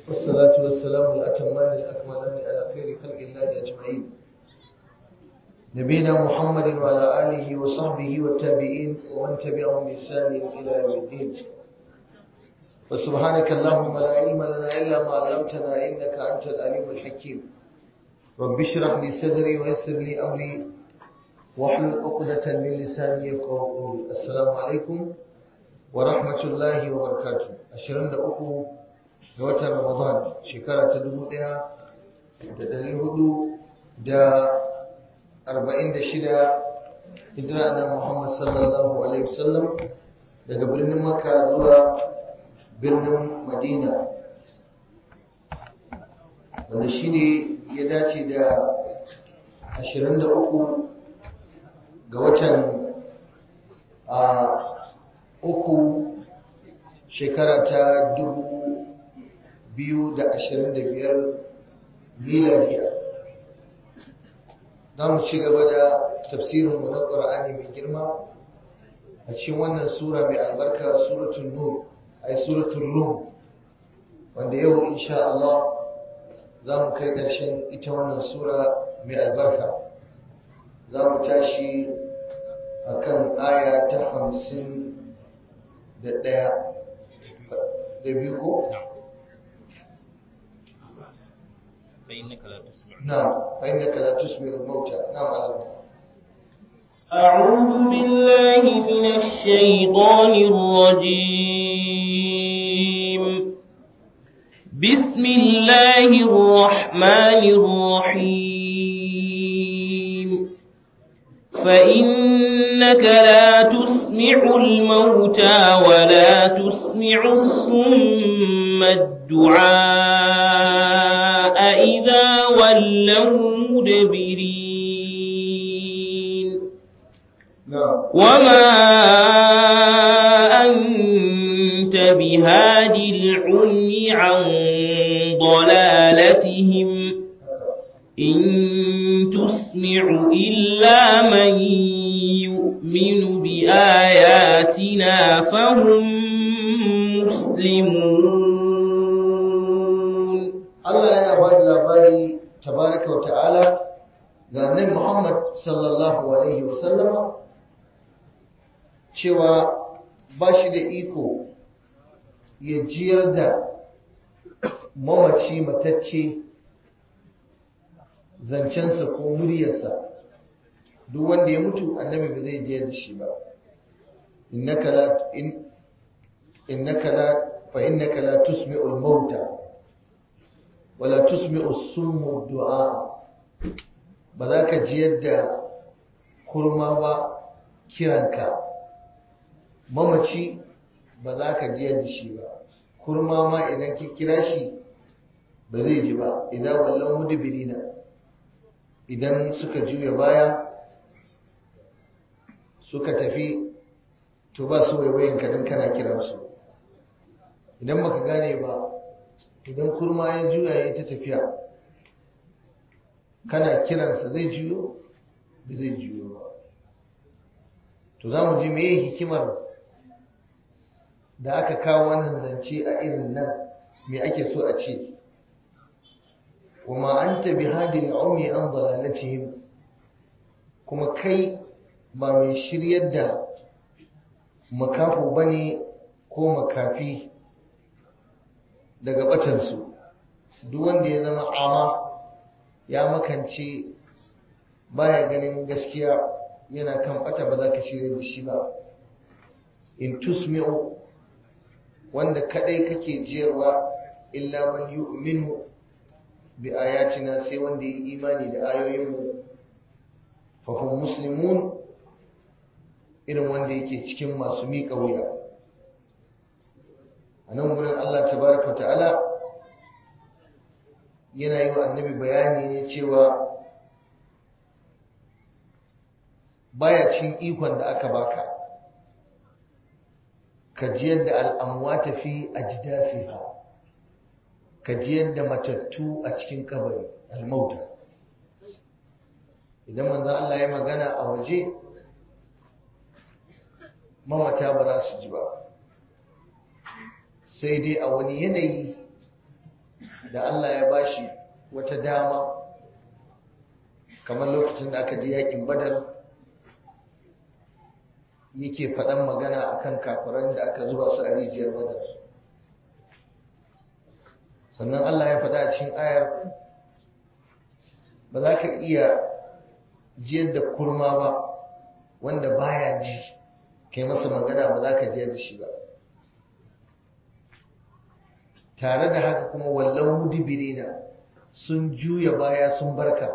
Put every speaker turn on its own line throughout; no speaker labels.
والصلاة والسلام الأتمان الأكملان على خير خلق الله أجمعين نبينا محمد وعلى آله وصحبه والتابعين ومن تبعهم بإحسان إلى يوم الدين وسبحانك اللهم لا علم لنا إلا ما علمتنا إنك أنت العليم الحكيم رب اشرح لي صدري ويسر لي أمري واحلل عقدة من لساني يفقهوا قولي السلام عليكم ورحمة الله وبركاته أشرن أخو ga watan Ramadan shekara ta dubu ɗaya da ɗari hudu da arba'in da shida hijira na Muhammad sallallahu alaihi wasallam daga birnin Makka zuwa birnin Madina wanda shi ne ya dace da ashirin da uku ga watan a uku shekara ta dubu biyu da ashirin da biyar miladiya za mu ci gaba da tafsirinmu na ƙura'ani mai girma a cikin wannan sura mai albarka suratun nur ai suratun rum wanda yau insha Allah za mu kai ƙarshen ita wannan sura mai albarka za mu tashi a kan aya ta hamsin da ɗaya da biyu ko?
فإنك لا تسمع
نعم فإنك لا تسمع الموتى نعم على
أعوذ بالله من الشيطان الرجيم بسم الله الرحمن الرحيم فإنك لا تسمع الموتى ولا تسمع الصم الدعاء إذا ولوا مدبرين
نعم
وما أنت بهادي العمي عن ضلالتهم إن تسمع إلا من يؤمن بآياتنا فهم مسلمون
Allah yana ba da labari tabaraka wa ta'ala ga annabi Muhammad sallallahu alaihi wa sallama cewa ba shi da iko ya jiyar da mamaci matacce zancensa ko muryarsa duk wanda ya mutu annabi ba zai jiyar da shi ba innaka la in innaka la fa innaka la tusmi'ul mauta wala tusmi'u summu du'a ba za ka ji yadda kurma ba kiranka mamaci ba za ka ji yadda shi ba kurma ma idan ki kira shi ba zai ji ba idan wallan mudbirina idan suka juya baya suka tafi to ba su waiwayin ka dan kana kiransu idan baka gane ba idan kurma ya juya ya ta tafiya kana kiransa zai juyo ba zai juyo ba to za mu ji meye hikimar da aka kawo wannan zance a irin nan me ake so a ce wama anta bihadin umi an dalalatihim kuma kai ba mai shiryar da makafu bane ko makafi daga batansu duk wanda ya zama ama ya makance baya ganin gaskiya yana kan bata ba za ka shirya da shi ba in tusmi'u wanda kadai kake jiyarwa illa man yu'minu bi ayatina sai wanda ya imani da ayoyinmu fa hum muslimun irin wanda yake cikin masu miƙa wuya a nan wurin Allah tabaraka ta'ala yana yi wa annabi bayani ne cewa baya cin ikon da aka baka ka ji yadda al'amwata fi ajdasiha ka ji yadda matattu a cikin kabari almauta idan manzon Allah ya magana a waje mamata ba za su ji ba sai dai a wani yanayi da Allah ya bashi wata dama kamar lokacin da aka je yakin badar yake faɗan magana akan kafiran da aka zuba su a rijiyar badar sannan Allah ya faɗa a cikin ayar ba za ka iya jiyar da kurma ba wanda baya ji kai masa magana ba za ka jiyar da shi ba tare da haka kuma wallon mudibirina sun juya baya sun barka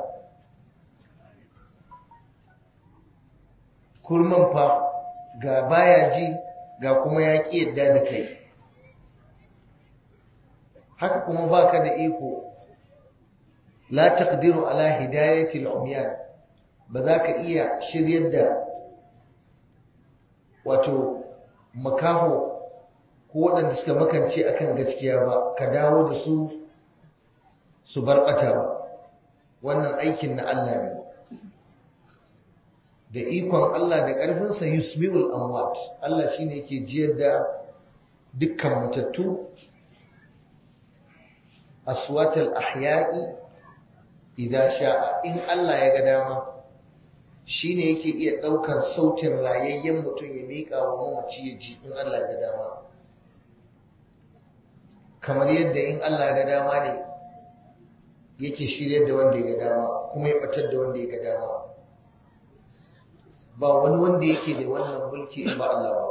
kurman fa ga baya ji ga kuma ya ƙi yadda da kai haka kuma baka da iko la taqdiru ala hidayati al-umyan ba za ka iya shiryar da wato makaho ko waɗanda suka makance akan gaskiya ba ka dawo da su su bar ɓata ba wannan aikin na Allah ne da ikon Allah da ƙarfinsa yusmi'ul amwat Allah shine yake jiyar da dukkan matattu aswatal ahya'i idza sha'a in Allah ya ga dama shine yake iya ɗaukan sautin rayayyen mutum ya miƙa wa mamaci ya ji in Allah ya ga dama kamar yadda in Allah ya ga dama ne yake shiryar da wanda ya ga dama kuma ya ɓatar da wanda ya ga dama ba wani wanda yake da wannan mulki in ba Allah ba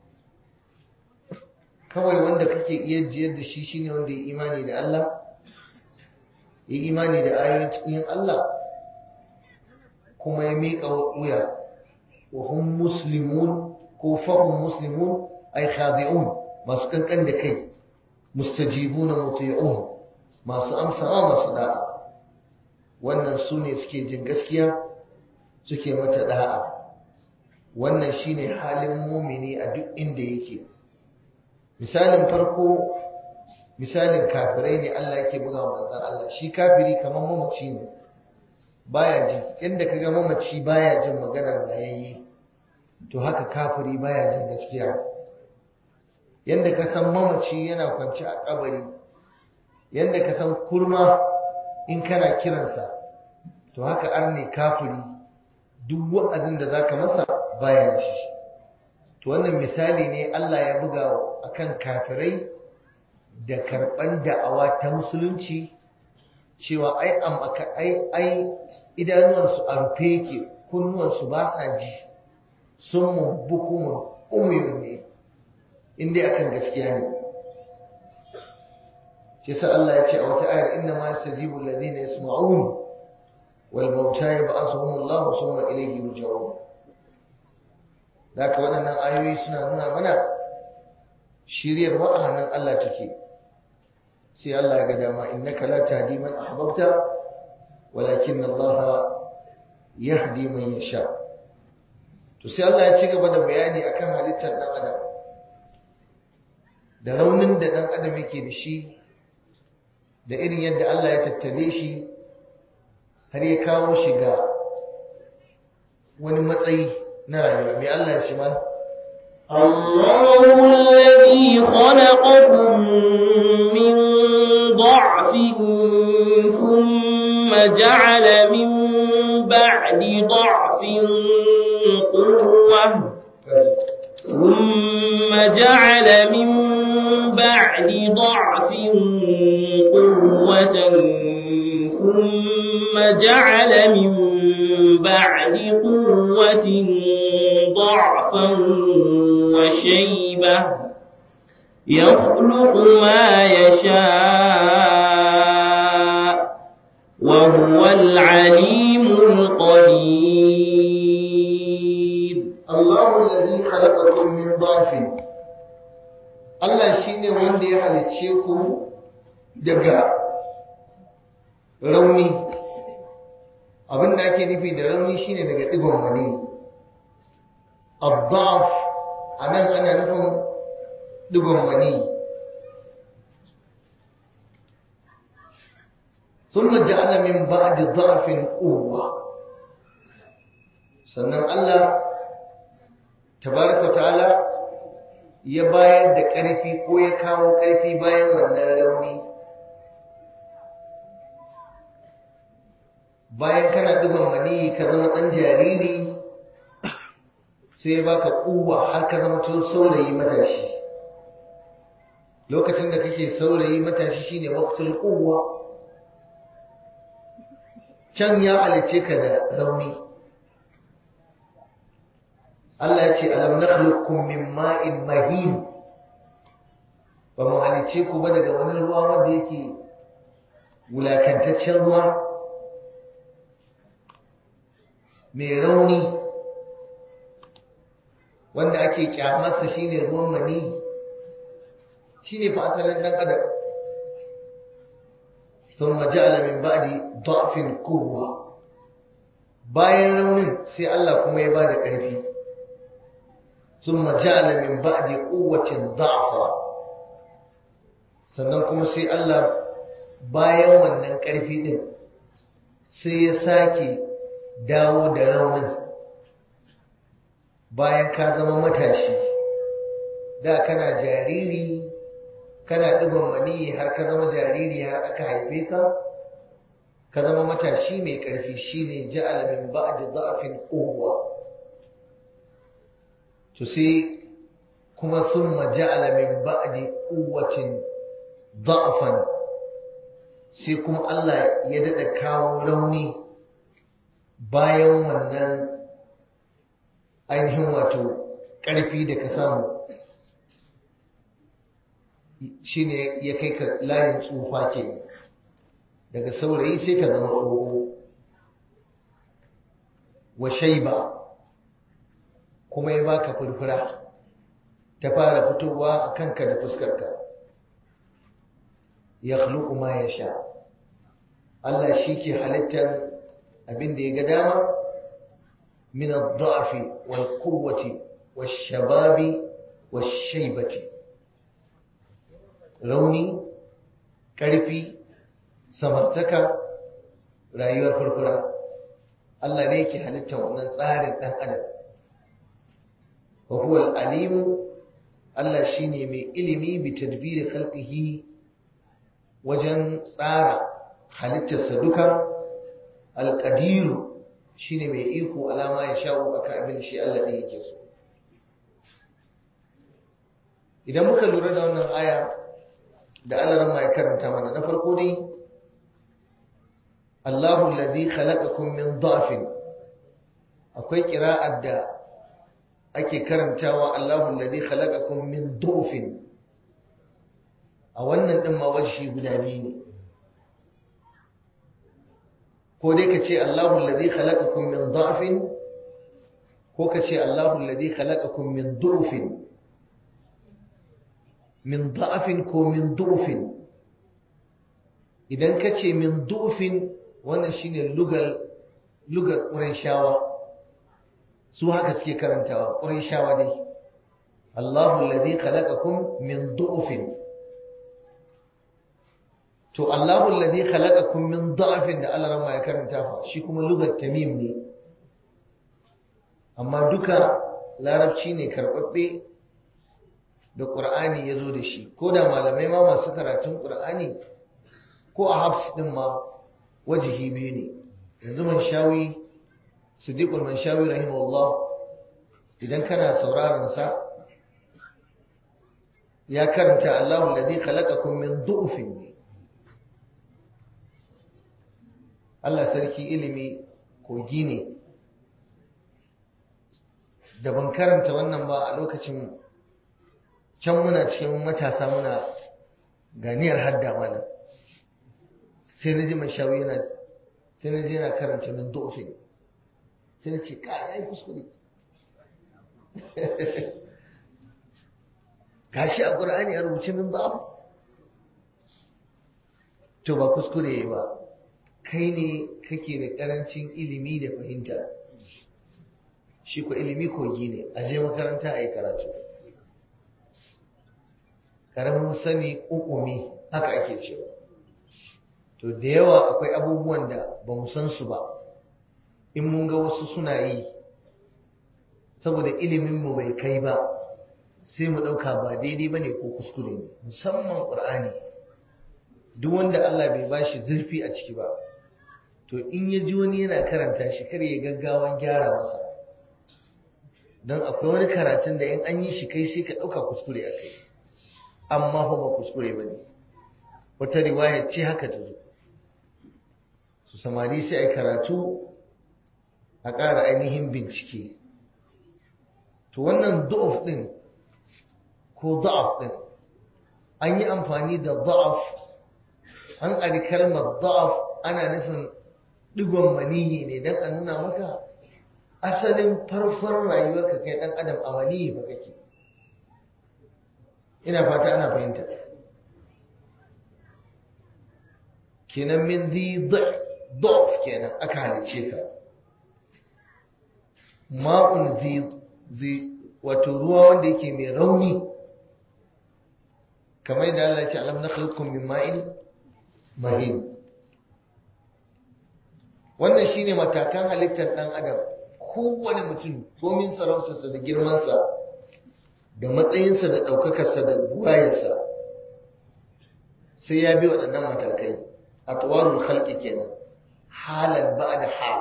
kawai wanda kake iya jiyar da shi shine wanda ya imani da Allah ya imani da ayoyin Allah kuma ya miƙa wuya wa hum muslimun ko fahum muslimun ay khadi'un masu kankan da kai mustajibuna muti'un masu amsawa masu da'a wannan su ne suke jin gaskiya suke mata da'a wannan shine halin mumini a duk inda yake misalin farko misalin kafirai ne Allah yake buga manzon Allah shi kafiri kamar mamaci ne baya ji inda kaga mamaci baya jin maganar rayayye to haka kafiri baya jin gaskiya yanda ka san mamaci yana kwance a kabari yanda ka san kurma in kana kiransa to haka arne kafiri duk wa'azin da zaka masa baya ji to wannan misali ne Allah ya buga akan kafirai da karban da'awa ta musulunci cewa ai ai ai idanuwansu a rufe yake kunnuwansu ba sa ji sun mu bukumun umuyun ne inda akan gaskiya ne shi sa Allah ya ce a wata ayar inna ma yastajibu alladhina yasma'un wal mauta yab'athuhum Allah thumma ilayhi yurja'un Daka waɗannan ayoyi suna nuna mana shiryar wa'anan Allah take sai Allah ya ga dama innaka la tahdi man ahbabta walakin Allah yahdi man yasha to sai Allah ya ci gaba da bayani akan halittar dan adam da raunin da dan adam yake da shi da irin yadda Allah ya tattale shi har ya kawo shi ga wani matsayi na rayuwa mai Allah ya ce mana
الله الذي خلقكم من ضعف ثم جعل من بعد ضعف قوة ثم جعل من بعد ضعف قوة ثم جعل من بعد قوة ضعفا وشيبة يخلق ما يشاء وهو العليم القدير
الله الذي خلقكم من ضعف Allah shine wanda ya halicce ku daga rauni abin da ake nufi da rauni shine daga digon wani الضعف anan ana nufin digon wani ثم جعل من بعد ضعف قوة sannan Allah tabaraka ta'ala ya bayar da ƙarfi ko ya kawo ƙarfi bayan wannan rauni bayan kana ɗiban mani ka zama ɗan jariri sai baka kuwa har ka zama to saurayi matashi lokacin da kake saurayi matashi shine waqtul quwwa can ya halice ka da rauni Allah ya ce alam nakhluqukum min ma'in mahin ba mu halice ku ba daga wani ruwa wanda yake wulakantaccen ruwa mai rauni wanda ake kyamarsa shine ruwan mani shine fa asalin dan adam thumma ja'ala min ba'di da'fin quwwa bayan raunin sai Allah kuma ya bada ƙarfi thumma ja'ala min ba'di quwwatin da'fa sannan kuma sai Allah bayan wannan ƙarfi din sai ya sake dawo da raunin bayan ka zama matashi da kana jariri kana ɗiban maniyi har ka zama jariri har aka haife ka ka zama matashi mai ƙarfi shine ja'ala min ba'di da'fin quwwa to sai kuma summa ja'ala min ba'di quwwatin da'fan sai kuma Allah ya dada kawo rauni bayan wannan ainihin wato ƙarfi da ka samu shi ne ya kai ka layin tsufa ke daga saurayi sai ka zama tsoho wa shaiba kuma ya baka furfura ta fara fitowa a kanka da fuskarka ya ma ya sha Allah shi ke halittar abin da ya ga dama من الضعف والقوة والشباب والشيبة rauni ƙarfi samartaka rayuwar furfura Allah ne yake halitta wannan tsarin ɗan adam wa huwa alimu Allah shine mai ilimi bi tadbiri khalqihi wajen tsara halittarsa duka alqadiru shine mai iko alama ya sha'u akan abin shi Allah ne yake so idan muka lura da wannan aya da Allah ran mai karanta mana na farko dai Allahu alladhi khalaqakum min dha'fin akwai qira'ar da ake karantawa Allahu alladhi khalaqakum min du'fin a wannan din ma wajhi guda biyu ne ko dai ka ce Allahu alladhi khalaqakum min dha'fin ko ka ce Allahu alladhi khalaqakum min du'fin min dha'fin ko min du'fin idan ka ce min du'fin wannan shine lugal lugar Qurayshawa su haka suke karantawa Qurayshawa dai Allahu alladhi khalaqakum min du'fin to Allahu alladhi khalaqakum min da'fin da Allah rama ya karanta fa shi kuma lugar tamim ne amma duka larabci ne karbabbe da Qur'ani ya zo da shi ko da malamai ma masu karatun Qur'ani ko a hafs din ma wajihi biyu ne yanzu man shawi Siddiqul Manshawi rahimahullah idan kana sauraron sa ya karanta Allahu alladhi khalaqakum min du'fin ne Allah sarki ilimi kogi ne da ban karanta wannan ba a lokacin can muna cikin matasa muna ganiyar hadda mana sai na ji mai shawi yana sai na ji yana karanta min dofin sai na ce ka ya yi kuskure gashi a ƙura'ani a rubuce min ba to ba kuskure ba kai ne kake da karancin ilimi da fahimta shi ko ilimi kogi ne a je makaranta a yi karatu karamin sani ukumi haka ake cewa to da yawa akwai abubuwan da ba mu san su ba in mun ga wasu suna yi saboda iliminmu bai kai ba sai mu ɗauka ba daidai ba ne ko kuskure ne musamman ƙur'ani duk wanda Allah bai bashi zurfi a ciki ba to in ya ji wani yana karanta shi kar ya gaggawan gyara masa don akwai wani karatun da in an yi shi kai sai ka ɗauka kuskure a kai amma fa ba kuskure ba ne wata riwaya ce haka ta zo su samari sai a karatu a ƙara ainihin bincike to wannan du'af ɗin ko da'af ɗin an yi amfani da da'af an ƙari kalmar da'af ana nufin ɗigon maniyi ne don a nuna maka asalin farkon rayuwarka kai ɗan adam a maniyi ba kake ina fata ana fahimta kenan min zi da'af kenan aka halice ka ma'un zi wato ruwa wanda yake mai rauni kamar yadda Allah ya ce alam nakhluqukum min ma'in mahin wannan shine matakan halittar dan adam kowane mutum komin sarautarsa da girmansa da matsayinsa da ɗaukakarsa da buwayarsa sai ya bi waɗannan matakai a tawarul halki kenan halan ba da hal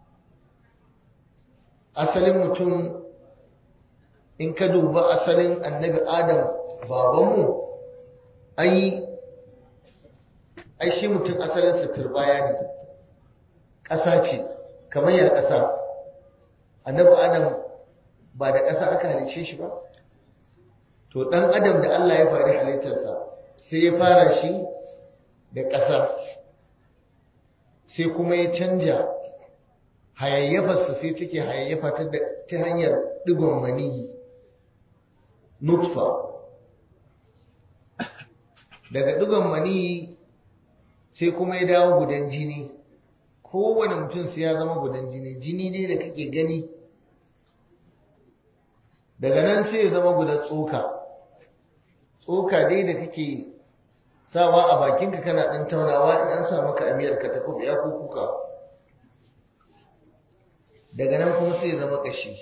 asalin mutum in ka duba asalin annabi adam babanmu ai ai shi mutum asalinsa turbaya ne ƙasa ce kamar ya ƙasa annabi adam ba da ƙasa aka halice shi ba to ɗan adam da Allah ya faru halittarsa sai ya fara shi da ƙasa sai kuma ya canja hayayyafarsa sai take hayayyafa ta hanyar ɗigon maniyi nutfa daga ɗigon maniyi sai kuma ya dawo gudan jini kowane mutum sai ya zama gudan jini jini ne da kake gani daga nan sai ya zama gudan tsoka tsoka dai da kake sawa a bakinka kana ɗan taunawa in an sa maka amiyar ka ta kuɓe ya kuka daga nan kuma sai ya zama ƙashi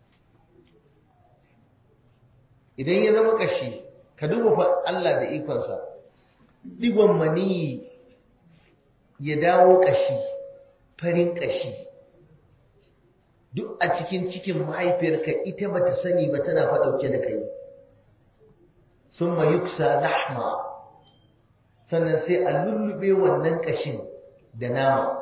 idan ya zama ƙashi ka duba fa Allah da ikonsa digon maniyi ya dawo ƙashi farin ƙashi duk a cikin cikin mahaifiyarka ita bata sani ba tana faɗauke da kai sun yuksa lahma sannan sai a lullube wannan ƙashin da nama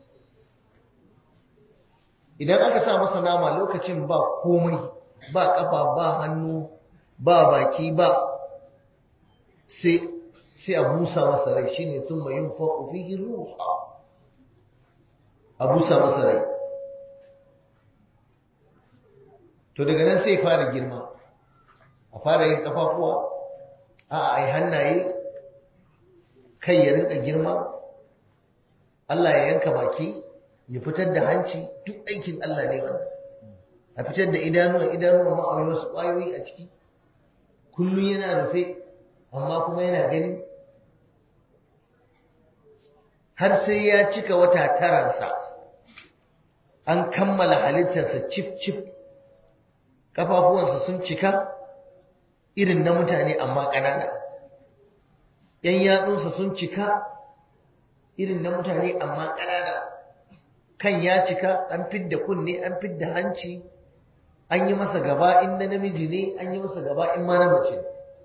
idan aka sa masa nama lokacin ba komai ba ƙafa ba hannu ba baki ba sai sai a busa masa rai shine sun yin faƙo fihi ruha a busa masa rai to daga nan sai fara girma a fara yin kafafuwa a ai hannaye kai ya rinka girma Allah ya yanka baki ya fitar da hanci duk aikin Allah ne wannan a fitar da idanuwa idanuwa ma'auyi wasu ƙwayoyi a ciki kullum yana rufe amma kuma yana gani har sai ya cika wata taransa an kammala halittarsa cif-cif ƙafafuwansa sun cika irin na mutane amma ƙanana ‘yan yatsunsa sun cika irin na mutane amma ƙanana kan ya cika an fidda kunne an fidda hanci an yi masa gaba in na namiji ne an yi masa gaba in ma na mace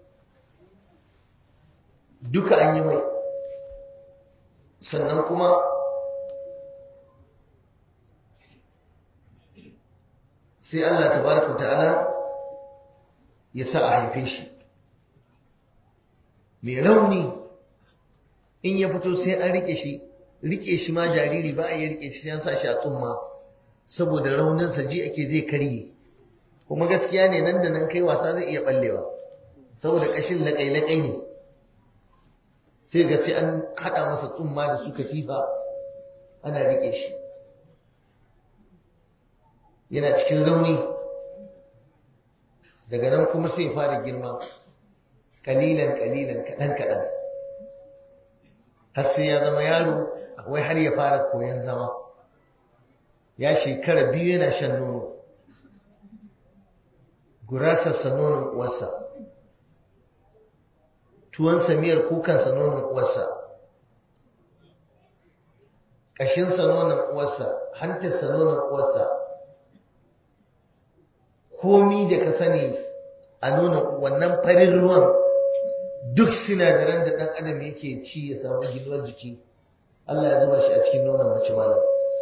duka an yi mai sannan kuma sai Allah tabaraka ta'ala ya sa a haife shi mai rauni in ya fito sai an rike shi rike shi ma jariri ba a yi rike shi sai an sa shi a tsumma saboda rauninsa ji ake zai karye kuma gaskiya ne nan da nan kai wasa zai iya ballewa saboda kashin laƙai-laƙai ne sai ga sai an haɗa masa tsumma da suka fifa ana rike shi yana cikin rauni daga nan kuma sai fara girma kalilan kalilan kaɗan kaɗan har sai ya zama yaro wai har ya fara koyon zama ya shekara biyu yana shan nono gurasarsa nonon uwarsa tuwon samiyar kukansa nonon uwarsa ƙashinsa nonon uwarsa hantarsa nonon uwarsa komi da ka sani a nonon wannan farin ruwan duk sinadaran da ɗan adam yake ci ya samu ginuwar jiki Allah ya zuba shi a cikin nonon mace malam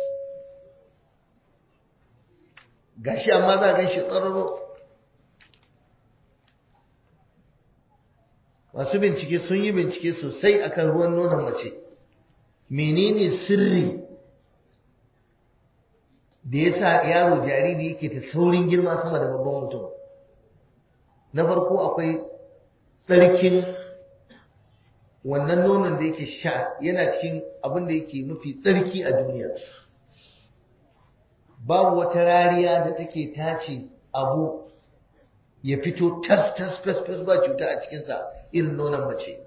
gashi amma za a gan shi tsararo masu bincike sun yi bincike sosai akan ruwan nonon mace menene sirri da ya sa yaro jariri yake ta saurin girma sama da babban mutum na farko akwai tsarkin wannan nonon da yake sha yana cikin abin da yake mafi tsarki a duniya babu wata rariya da take tace abu ya fito tas tas fes fes ba cuta a cikinsa irin nonon mace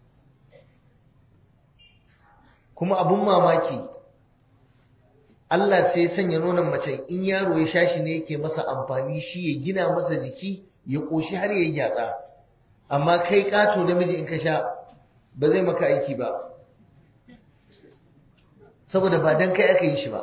kuma abun mamaki Allah sai ya sanya nonon mace in yaro ya sha shi ne yake masa amfani shi ya gina masa jiki ya ƙoshi har ya yi gyatsa amma kai ƙato namiji in ka sha ba zai maka aiki ba saboda ba don kai aka yi shi ba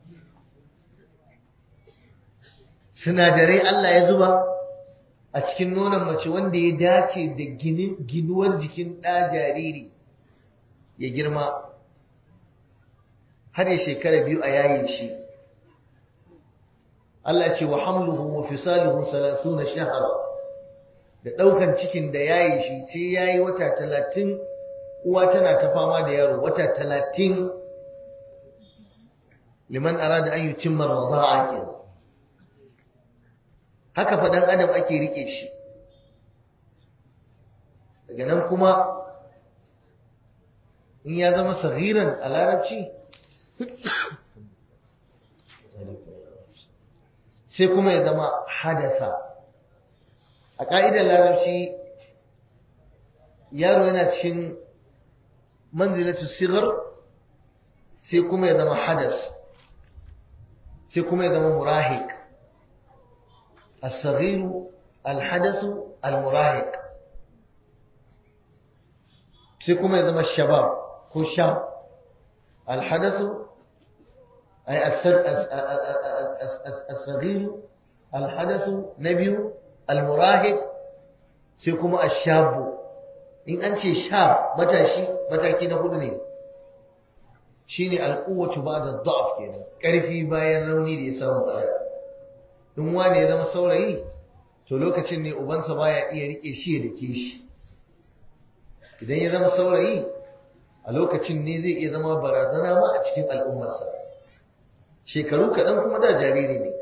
sinadarai Allah ya zuba a cikin nonon mace wanda ya dace da ginuwar jikin ɗa jariri ya girma har ya shekara biyu a yayin shi Allah ce wa hamluhu wa fisaluhu salasuna shahara da ɗaukan cikin da yayi shi sai yayi wata talatin uwa tana ta fama da yaro wata talatin liman arada an yutimma rada'a kenan haka fa dan adam ake rike shi daga nan kuma in ya zama sagiran a larabci sai kuma ya zama hadasa a ƙa'idar larabci yaro yana cikin manzilatu sigar sai kuma ya zama hadas sai kuma ya zama murahik الصغير الحدث المراهق sai kuma ya zama shabab ko shab alhadasu ay as-saghir alhadasu na biyu almurahib sai kuma ashabu in an ce shab matashi mataki na hudu ne shine alquwwatu ba'da dha'f kenan karfi bayan rauni da ya samu baya in wani ya zama saurayi to lokacin ne ubansa baya iya rike shi da ke shi idan ya zama saurayi a lokacin ne zai iya zama barazana ma a cikin al'ummarsa shekaru kaɗan kuma da jariri ne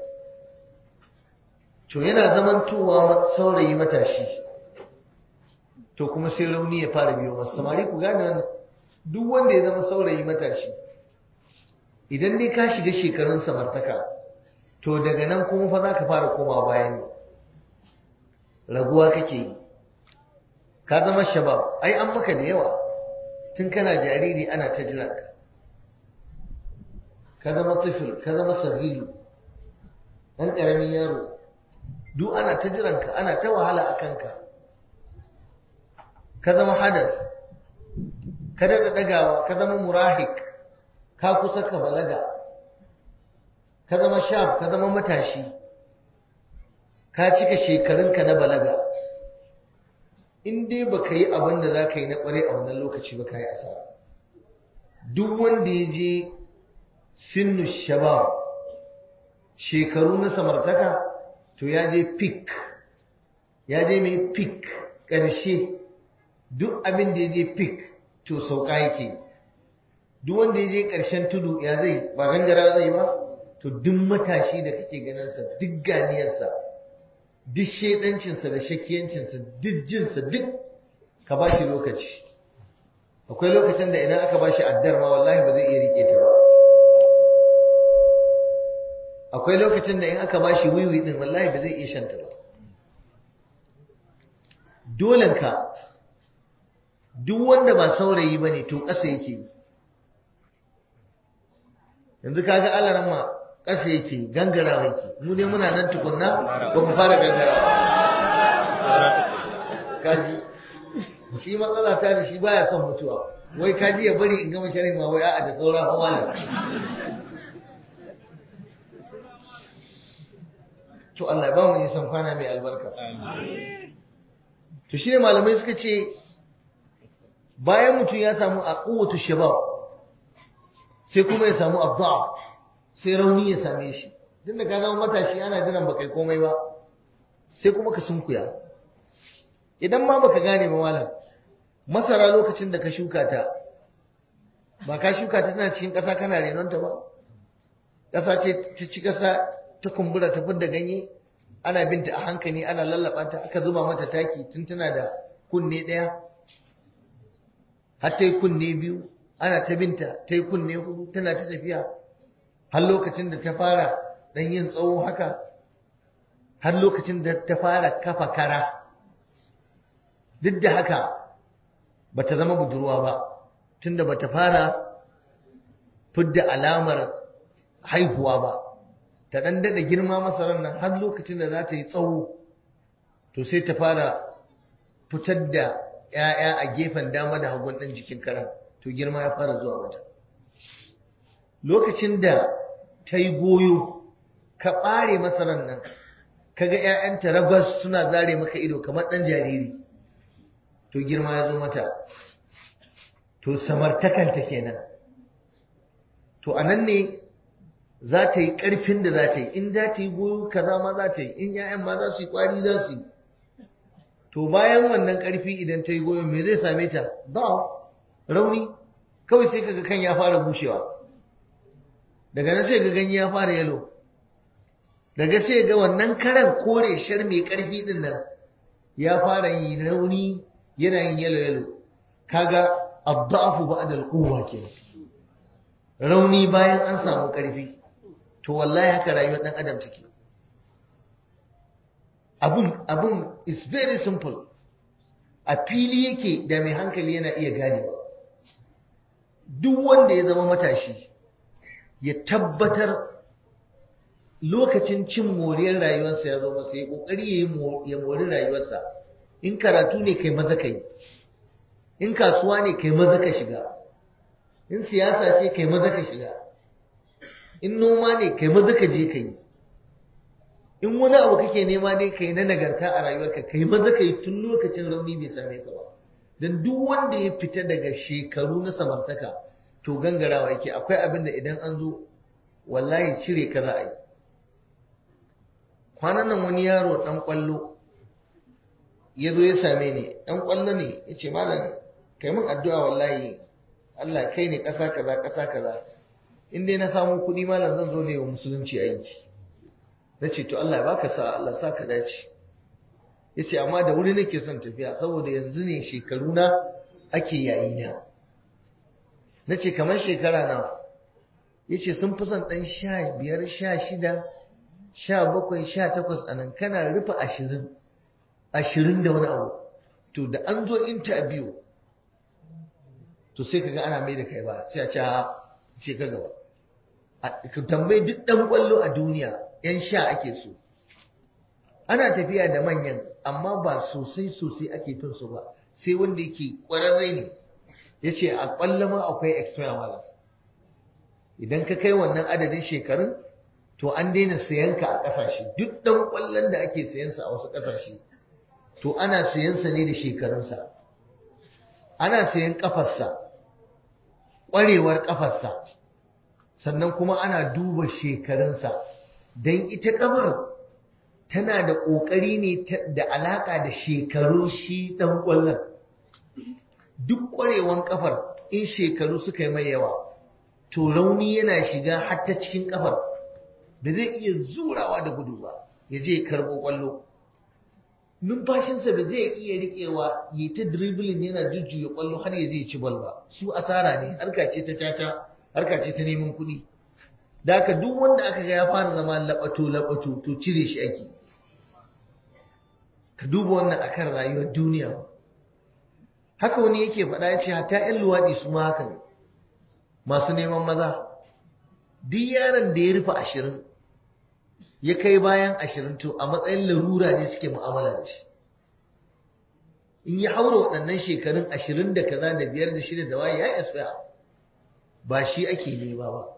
to yana zamantowa saurayi matashi to kuma sai rauni ya fara biyo masu samari ku gane wannan duk wanda ya zama saurayi matashi idan dai ka shiga shekarun samartaka to daga nan kuma fa za ka fara koma baya ne raguwa kake yi ka zama shabab ai an maka da yawa tun kana jariri ana ta jiranka ka zama tufil ka zama sarrilu ɗan ƙaramin yaro duk ana ta jiranka ana ta wahala a kanka ka zama hadas ka daɗa ɗagawa ka zama murahik ka kusa ka balaga ka zama shaf ka zama matashi ka cika shekarunka na balaga in dai ba ka yi abin da za ka yi na ƙware a wannan lokaci ba ka yi asara duk wanda ya je sinnu shabab shekaru na samartaka to ya je pik ya je mai pik ƙarshe duk abin da ya je pik to sauka yake duk wanda ya je ƙarshen tudu ya zai ba gangara zai ba to duk matashi da kake ganinsa duk ganiyarsa duk shaidancinsa da shakiyancinsa duk jinsa duk ka ba shi lokaci akwai lokacin da idan aka ba shi addar ma wallahi ba zai iya rike ta ba akwai lokacin da in aka ba shi wiwi din wallahi ba zai iya shanta ba dolenka duk wanda ba saurayi ba ne to ƙasa yake yanzu kaga alarma ƙasa yake gangara yake mu ne muna nan tukunna ba mu fara gangara kaji shi matsala ta da shi baya son mutuwa wai ka ji ya bari in gama sharhin ma wai a'a da saura fa malam to Allah ya ba mu nisan kwana mai albarka to shi ne malamai suka ce bayan mutum ya samu a kowace shabab sai kuma ya samu abba sai rauni ya same shi duk da ka zama matashi ana jiran baka yi komai ba sai kuma ka sunkuya idan ma baka gane ba malam masara lokacin da ka shuka ta ba ka shuka ta tana cikin ƙasa kana renonta ba ƙasa ce ta ci ƙasa ta kumbura ta fidda ganye ana binta a hankali ana lallaba ta aka zuba mata taki tun tana da kunne ɗaya har ta yi kunne biyu ana ta binta ta yi kunne hudu tana ta tafiya har lokacin da ta fara ɗan yin tsawo haka har lokacin da ta fara kafa kara duk da haka ba ta zama budurwa ba tunda ba ta fara fidda alamar haihuwa ba ta ɗan daɗa girma masarar nan har lokacin da za ta yi tsawo to sai ta fara fitar da ‘ya'ya a gefen dama da hagun ɗin jikin karan to girma ya fara zuwa mata lokacin da ta yi goyo ka ɓare masarar nan ka ga ‘ya'yanta ragwas suna zare maka ido kamar ɗan jariri to girma ya zo mata to samartakanta kenan to a nan ne za ta yi ƙarfin da za ta yi in za ta yi goyo kaza ma za ta yi in ‘ya'yan ma za su yi ƙwari za su yi to bayan wannan ƙarfi idan ta yi goyo me zai same ta ba rauni kawai sai kaga kan ya fara bushewa daga nan sai ga ganye ya fara yalo daga sai ga wannan karan kore shar mai ƙarfi din nan ya fara yi rauni yana yin yalo yalo kaga abda'afu ba'da al-quwwa kenan rauni bayan an samu ƙarfi to wallahi haka rayuwar ɗan adam take abun abun is very simple a fili yake da mai hankali yana iya ganewa duk wanda ya zama matashi ya tabbatar lokacin cin moriyar rayuwarsa ya zo masa ya kokari ya mori rayuwarsa in karatu ne kai maza kai in kasuwa ne kai maza ka shiga in siyasa ce kai maza ka shiga in noma ne kai maza ka je kai in wani abu kake nema ne kai na nagarta a rayuwarka kai maza kai tun lokacin rauni bai same ka ba dan duk wanda ya fita daga shekaru na samartaka to gangarawa yake akwai abin da idan an zo wallahi cire ka za a yi kwanan nan wani yaro dan kwallo ya zo ya same ni dan kwallo ne ya ce malam kai min addu'a wallahi Allah kai ne ƙasa kaza ƙasa kaza in dai na samu kuɗi malam zan zo ne wa musulunci aiki na ce to Allah ya baka sa Allah sa ka dace ya ce amma da wuri nake son tafiya saboda yanzu ne shekaru na ake yayi na na ce kamar shekara nawa ya ce sun fi son ɗan sha biyar sha shida sha bakwai sha takwas a nan kana rufe ashirin ashirin da wani abu to da an zo interview to sai kaga ana mai da kai ba sai a ce ce ka gaba ka tambayi duk ɗan ƙwallo a duniya yan sha ake so ana tafiya da manyan amma ba sosai sosai ake fin su ba sai wanda yake ƙwararre ne ya ce a ƙwallo ma akwai expire malas idan ka kai wannan adadin shekarun to an daina sayan ka a ƙasashe duk ɗan ƙwallon da ake sayansa a wasu ƙasashe to ana sayansa ne da shekarunsa ana sayan ƙafarsa ƙwarewar ƙafarsa sannan kuma ana duba shekarunsa don ita ƙafar tana da ƙoƙari ne da alaƙa da shekarun shi ɗan ƙwallon duk ƙwarewan ƙafar in shekaru suka yi mai yawa to rauni yana shiga har ta cikin ƙafar da zai iya zurawa da gudu ba ya je karɓo ƙwallo numfashinsa ba zai iya riƙewa ya ta dribbling yana jujjuya ƙwallo har ya zai ci bal ba su asara ne harka ce ta tata harka ce ta neman kuɗi da haka duk wanda aka ga ya fara zama laɓato laɓato to cire shi ake ka duba wannan akan rayuwar duniya haka wani yake faɗa ya ce hatta 'yan luwaɗi su ma haka ne masu neman maza duk yaron da ya rufe ashirin ya kai bayan ashirin to a matsayin larura ne suke mu'amala da shi in ya haura waɗannan shekarun ashirin da kaza da biyar da shida da waye ya expire ba shi ake nema ba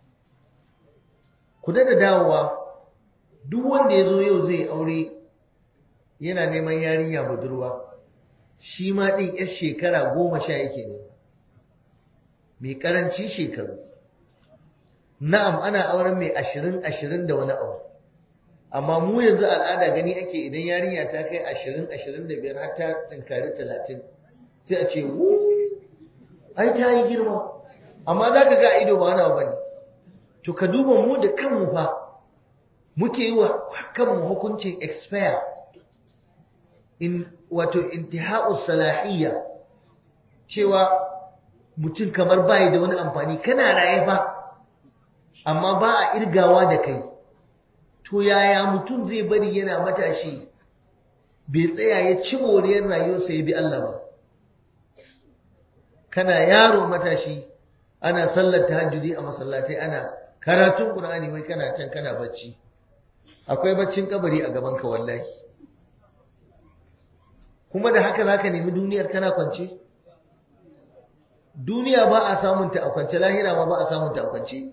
ku da dawowa duk wanda ya zo yau zai aure yana neman yarinya budurwa shi ma ɗin yar shekara goma sha yake nema mai ƙarancin shekaru na'am ana auren mai ashirin ashirin da wani abu amma mu yanzu al'ada gani ake idan yarinya ta kai ashirin ashirin da biyar har ta tunkari talatin sai a ce wu ai ta yi girma amma za ka ga ido ba wani abu ne to ka duba mu da kanmu fa muke yi wa kanmu hukuncin expire in wato intiha'us salahiyya cewa mutum kamar bai da wani amfani kana raye fa amma ba a irgawa da kai to yaya mutum zai bari yana matashi bai tsaya ya ci moriyar rayuwarsa ya bi Allah ba kana yaro matashi ana sallar tahajjudi a masallatai ana karatun Qur'ani wai kana can kana bacci akwai baccin kabari a gaban ka wallahi kuma da haka zaka nemi duniyar kana kwance duniya ba a samun ta a kwance lahira ma ba a samun ta a kwance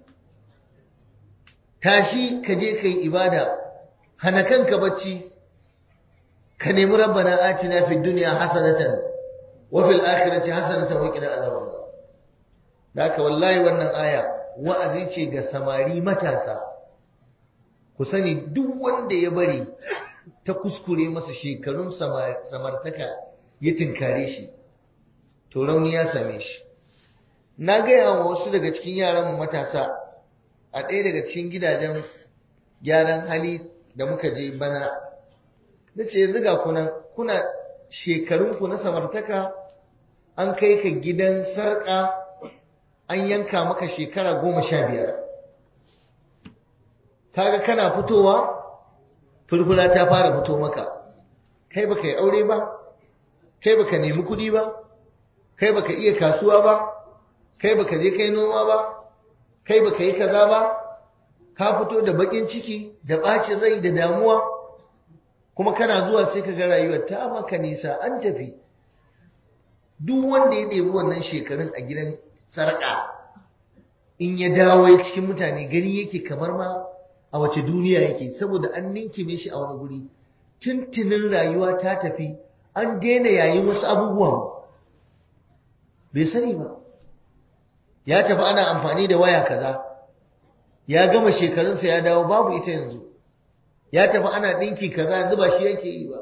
tashi ka je kai ibada hana kanka bacci ka nemi rabbana atina fid dunya hasanatan wa fil akhirati hasanatan wa qina adhaban da haka wallahi wannan aya wa'azi ce ga samari matasa ku sani duk wanda ya bari ta kuskure masa shekarun samartaka ya tinkare shi to rauni ya same shi na gaya wa wasu daga cikin yaran matasa a ɗaya daga cikin gidajen gyaran hali da muka je bana na ce yanzu ga kunan kuna shekarunku na samartaka an kai ka gidan sarƙa an yanka maka shekara goma sha biyar kaga kana fitowa furfura ta fara fito maka kai baka yi aure ba kai baka nemi kuɗi ba kai baka iya kasuwa ba kai baka je kai noma ba kai baka yi kaza ba ka fito da bakin ciki da bacin rai da damuwa kuma kana zuwa sai ka ga rayuwar ta maka nisa an tafi duk wanda ya ɗebi wannan shekarun a gidan sarƙa in ya dawo ya cikin mutane gani yake kamar ma a wace duniya yake saboda an ninkime shi a wani guri tuntunin rayuwa ta tafi an daina yayin wasu abubuwan bai sani ba ya tafi ana amfani da waya kaza ya gama shekarunsa ya dawo babu ita yanzu ya tafi ana ɗinki kaza yanzu ba shi yake yi ba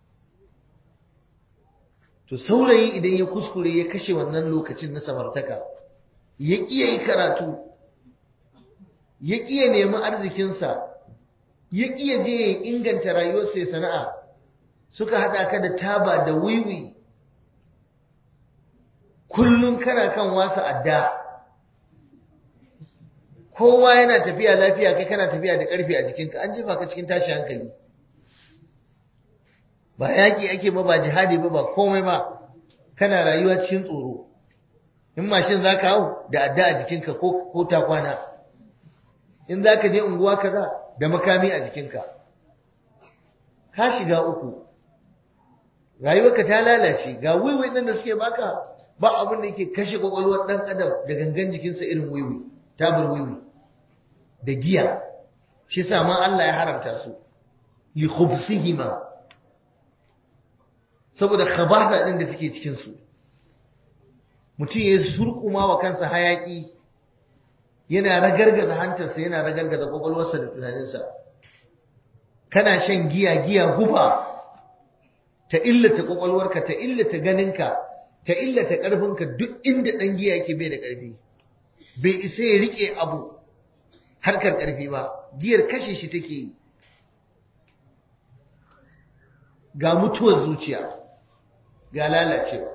to saurayi idan ya kuskure ya kashe wannan lokacin na samartaka ya ƙiya yi karatu ya ƙiya nemi arzikinsa ya ƙiya je ya inganta rayuwarsa ya sana'a suka haɗa ka da taba da wiwi kullum kana kan wasa adda kowa yana tafiya lafiya kai kana tafiya da ƙarfi a jikinka an jefa ka cikin tashi hankali ba yaƙi ake ba ba jihadi ba ba komai ba kana rayuwa cikin tsoro in mashin za ka hau da adda a jikinka ko ta kwana in za ka je unguwa kaza da makami a jikinka ka shiga uku rayuwarka ta lalace ga wiwi ɗin da suke baka ba abin da yake kashe kwakwalwar ɗan adam da gangan jikinsa irin wiwi tabar wiwi da giya shi sa ma Allah ya haramta su li khubsihima saboda khabata din da take cikin su mutum ya surkuma wa kansa hayaki yana ragargaza hantarsa yana ragargaza kwakwalwarsa da tunaninsa kana shan giya giya guba ta illata kwakwalwarka ta illata ganinka ta illata ƙarfinka duk inda ɗan giya yake bai da ƙarfi bai isa ya riƙe abu harkar ƙarfi ba giyar kashe shi take yi ga mutuwar zuciya ga lalacewa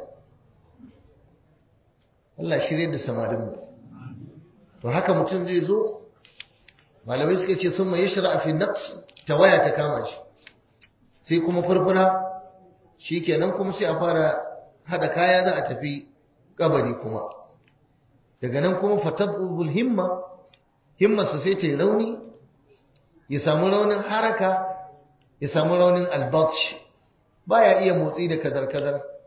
Allah shirye da samarinmu to haka mutum zai zo malamai suka ce sun mai shara fi naqs tawaya ta kama shi sai kuma furfura shikenan kuma sai a fara hada kaya za a tafi kabari kuma daga nan kuma fatadul himma himmarsa sai ta yi rauni ya samu raunin haraka ya samu raunin albatsh baya iya motsi da kazar-kazar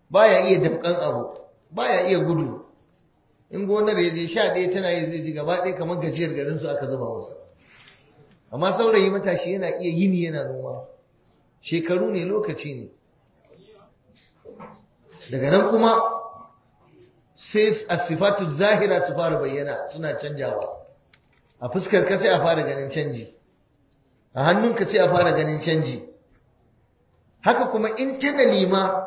baya iya damkan abu baya iya gudu in gonar ya je sha ɗaya tana yi zai ji gaba ɗaya kamar gajiyar garin su aka zuba masa amma saurayi matashi yana iya yini yana noma shekaru ne lokaci ne daga nan kuma sai asifatu zahira su fara bayyana suna canjawa a fuskar ka sai a fara ganin canji a hannunka sai a fara ganin canji haka kuma internally ma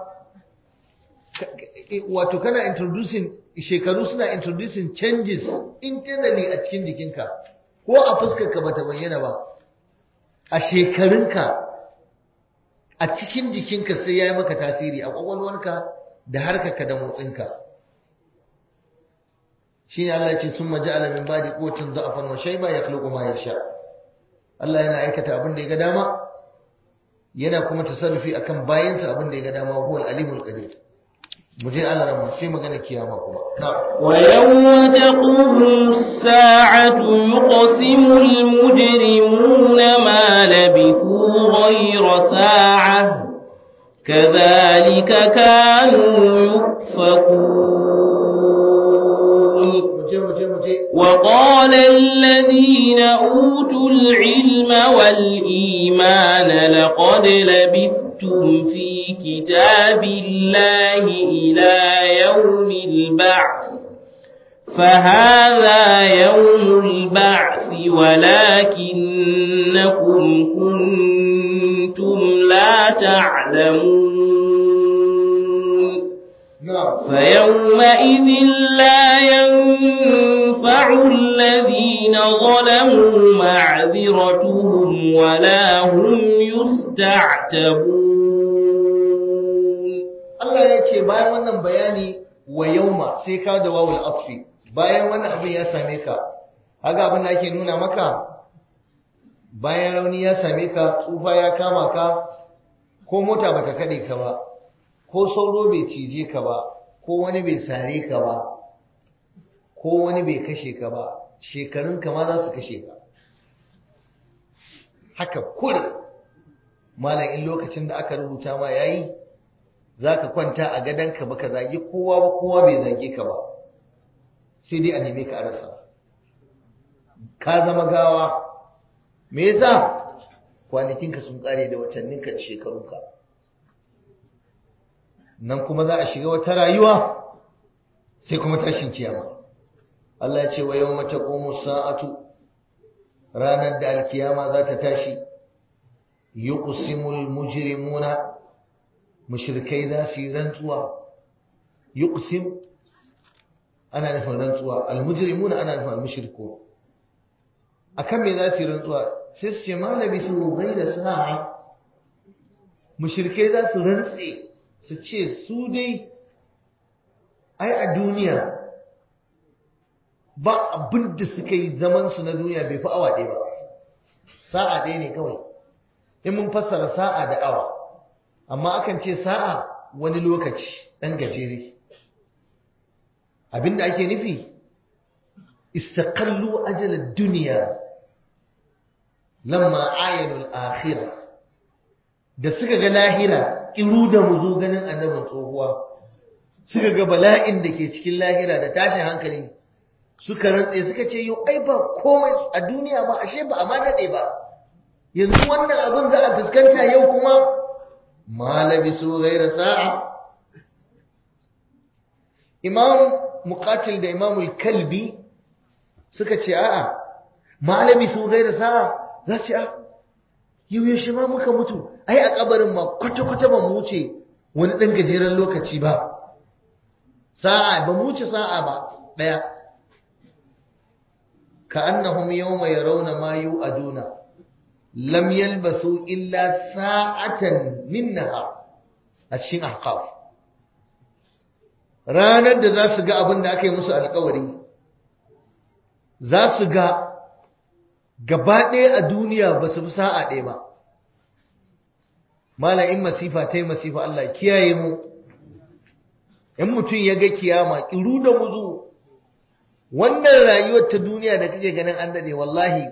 wato kana introducing shekaru suna introducing changes internally a cikin jikinka ko a fuskarka bata bayyana ba a shekarunka a cikin jikinka sai ya yi maka tasiri a kwakwalwarka da harkarka da motsinka shi ne Allah ce sun maji alamin ba da kotun za'afan wa shaiba ya khluqu ma yasha Allah yana aikata abin da ya ga dama yana kuma tasarrufi akan bayansa abin da ya ga dama huwal alimul qadir mu je Allah rama sai magana kiyama kuma
wa yawma taqumu as-sa'atu yuqsimu al-mujrimuna ma labithu ghayra sa'ah kadhalika kanu yufakun وقال الذين أوتوا العلم والإيمان لقد لبثتم في كتاب الله إلى يوم البعث فهذا يوم البعث ولكنكم كنتم لا تعلمون فيومئذ لا ينفع الذين ظلموا معذرتهم ولا هم يستعتبون
Allah ya ce bayan wannan bayani wa yauma sai ka da wawul atfi bayan wannan abin ya same ka haka abin da ake nuna maka bayan rauni ya same ka tsufa ya kama ka ko mota bata kade ka ba ko sauro bai cije ka ba ko wani bai sare ka ba ko wani bai kashe ka ba shekarun ka ma za su kashe ka haka kur malam in lokacin da aka rubuta ma yayi zaka kwanta a gadonka baka zagi kowa ba kowa bai zage ka ba sai dai a neme ka a rasa ka zama gawa me yasa kwanakinka sun kare da watanninka da shekarunka nan kuma za a shiga wata rayuwa sai kuma tashin kiyama Allah ya ce wa yawma taqumu sa'atu ranar da alkiyama za ta tashi yuqsimul mujrimuna mushrikai za su yi rantsuwa yuqsim ana nufin rantsuwa almujrimuna ana nufin almushriku akan me za su yi rantsuwa sai su ce malabi su ghaira sa'a mushrikai za su rantse su ce su dai ai a duniya ba abin da suka yi zaman su na duniya bai fi awa ɗaya ba sa'a ɗaya ne kawai in mun fassara sa'a da awa amma akan ce sa'a wani lokaci ɗan gajere abinda ake nufi istaqallu ajalar duniya lamma ayanul akhirah da suka ga lahira kiru da muzo ganin annabin tsohuwa suka ga bala'in da ke cikin lahira da tashin hankali suka rantse suka ce yau ai ba komai a duniya ba ashe ba a ma daɗe ba yanzu wannan abin za a fuskanta yau kuma ma labisu ghaira sa'a imam muqatil da imam kalbi suka ce a'a ma labisu ghaira sa'a za su ce a yau yaushe ma muka mutu ai a kabarin ma kwata-kwata ba mu wuce wani ɗan gajeren lokaci ba sa'a ba mu wuce sa'a ba ɗaya ka annahum yawma yarawna ma yu'aduna lam yalbasu illa sa'atan min nahar a cikin ahqaf ranar da za su ga abin da aka yi musu alkawari za su ga gaba ɗaya a duniya ba su fi sa'a ɗaya ba mala in masifa ta yi masifa Allah kiyaye mu in mutum ya ga kiyama ƙiru da muzu wannan rayuwar ta duniya da kake ganin an daɗe wallahi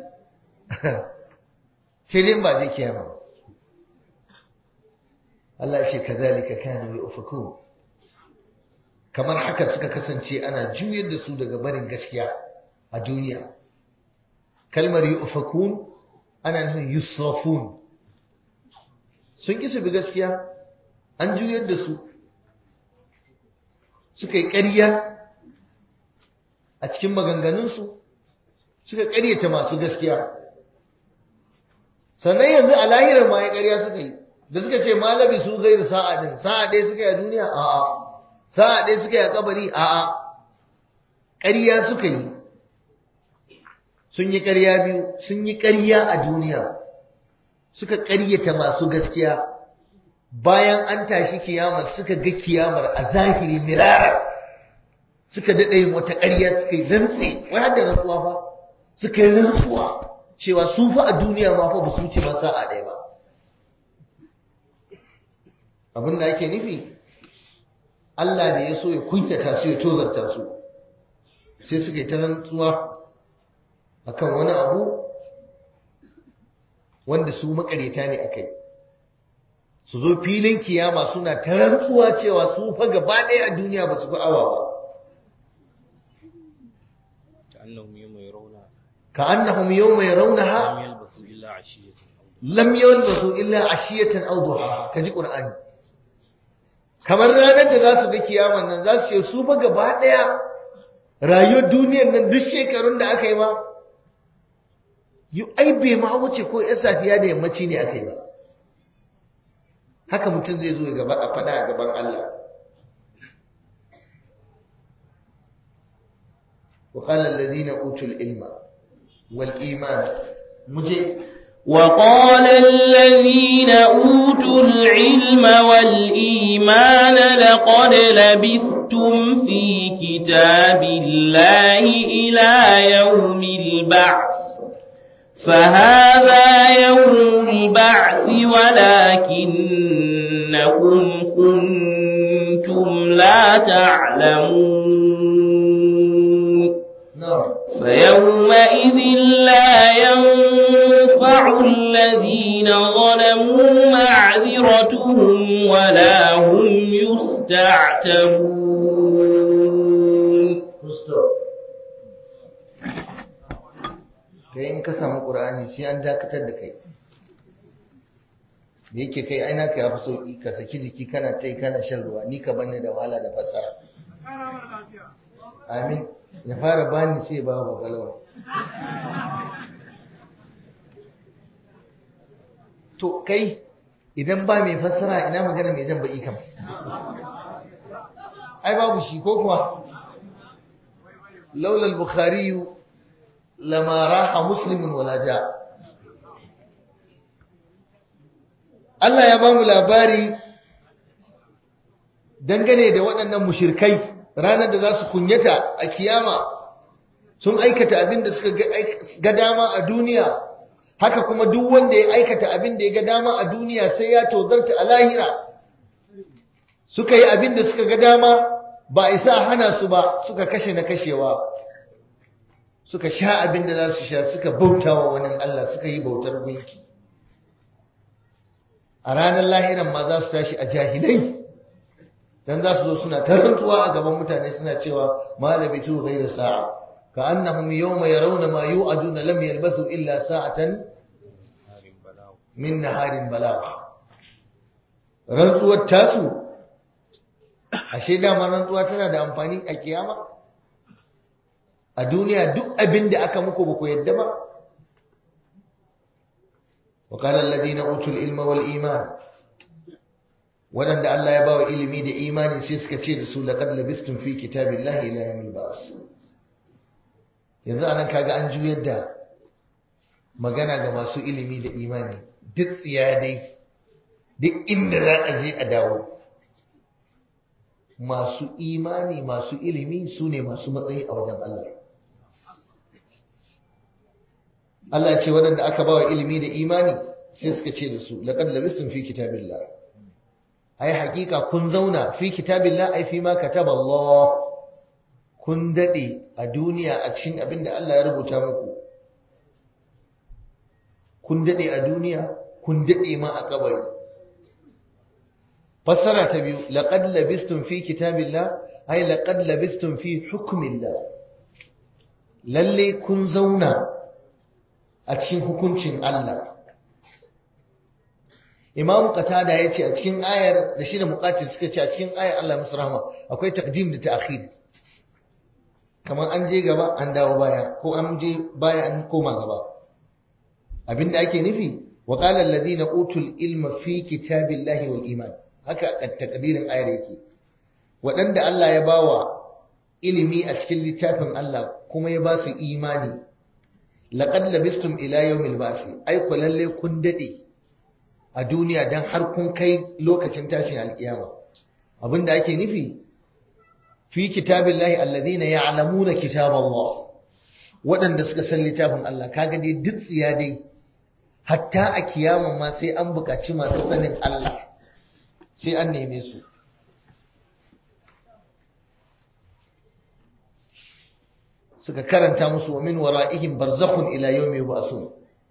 sai dai ba je kiyama Allah ce kazalika kanu yufaku kamar haka suka kasance ana juyar da su daga barin gaskiya a duniya kalmar yufakun ana nufin yusrafun sun ƙi su bi gaskiya an juyar da su suka yi ƙarya a cikin maganganunsu suka ƙaryata masu gaskiya sannan yanzu a lahirar ma ya ƙarya suka yi da suka ce malabi su zai da sa'a din sa'a ɗaya suka yi a duniya a'a sa'a ɗaya suka yi a kabari a'a ƙarya suka yi sun yi ƙarya biyu sun yi ƙarya a duniya suka ƙaryata masu gaskiya bayan an tashi kiyamar suka ga kiyamar a zahiri mirara suka daɗa yin wata ƙarya suka yi rantse wai har da rantsuwa fa suka yi rantsuwa cewa su fa a duniya ma fa ba su wuce ma sa'a ɗaya ba abin da ake nufi Allah da ya so ya kuntata su ya tozarta su sai suka yi ta rantsuwa akan wani abu wanda su makareta ne akai su zo filin kiyama suna ta rantsuwa cewa su fa gaba ɗaya a duniya ba su fi awa ba ka annahum yawma yarawnaha lam yalbasu illa ashiyatan aw duha kaji qur'ani kamar ranar da za su ga kiyaman nan za su ce su fa gaba ɗaya rayuwar duniyar nan duk shekarun da aka yi ma yi ai bai ma wuce ko ya safiya da yammaci ne aka yi ba haka mutum zai zo gaba a fada a gaban Allah وقال الذين أوتوا العلم والإيمان مجيء
وقال الذين أوتوا العلم والإيمان لقد لبثتم في كتاب الله إلى يوم البعث فهذا يوم البعث ولكنكم كنتم لا تعلمون
نعم
فيومئذ لا ينفع الذين ظلموا معذرتهم ولا هم يستعتبون
kai in ka samu ƙur'ani sai an dakatar da kai da yake kai aina ka yafi sauƙi ka saki jiki kana tai kana shan ruwa ni ka banne da wahala da fasara amin ya fara bani sai ba ba galawa to kai idan ba mai fassara ina magana mai jan baki kam ai babu shi ko kuwa laula al-bukhari lama raha muslimun wala ja Allah ya bamu labari dangane da waɗannan mushirkai ranar da za su kunyata a kiyama sun aikata abin da suka ga dama a duniya haka kuma duk wanda ya aikata abin da ya ga dama a duniya sai ya tozarta a lahira suka yi abin da suka ga dama ba a isa hana su ba suka kashe na kashewa suka sha abin da za su sha suka bauta wa wani Allah suka yi bautar gunki a ranar lahiran ma za su tashi a jahilai dan za su zo suna tarantuwa a gaban mutane suna cewa malabi su ghairu sa'a ka annahum yawma yarawna ma yu'aduna lam yalbasu illa sa'atan min naharin balagh rantsuwar tasu ashe dama rantsuwa tana da amfani a kiyama a duniya duk abin da aka muku ba ku yadda ba وقال الذين أوتوا العلم والإيمان waɗanda Allah ya bawa ilimi da imani sai suka ce da su laqad labistum fi kitabillahi ila yawmil ba's yanzu anan kaga an juyar da magana ga masu ilimi da imani duk tsiya dai duk inda za a je a dawo masu imani masu ilimi su ne masu matsayi a wajen Allah Allah ce waɗanda aka bawa ilimi da imani sai suka ce da su laqad labistum fi kitabillahi ai hakika kun zauna fi kitabillah ai fi ma kataba Allah kun dade a duniya a cikin abin da Allah ya rubuta muku kun dade a duniya kun dade ma a kabari fassara ta biyu laqad labistum fi kitabillah ai laqad labistum fi hukmillah lalle kun zauna a cikin hukuncin Allah Imam Qatada ya ce a cikin ayar da shi da muqatil suka ce a cikin ayar Allah musu rahama akwai taqdim da ta'khir kamar an je gaba an dawo baya ko an je baya an koma gaba abinda ake nufi wa qala alladhina utul ilma fi kitabillahi wal iman haka takdirin ayar yake waɗanda Allah ya bawa ilimi a cikin littafin Allah kuma ya ba su imani laqad labistum ila yawmil ba'thi ai ku lalle kun dade a duniya dan har kun kai lokacin tashin alkiyama abinda ake nufi fi kitabillahi alladhina ya'lamuna kitaballah waɗanda suka san littafin Allah kaga dai duk tsiya dai hatta a kiyama ma sai an buƙaci masu sanin Allah sai an neme su suka karanta musu wa min wara'ihim barzakhun ila yawmi yub'asun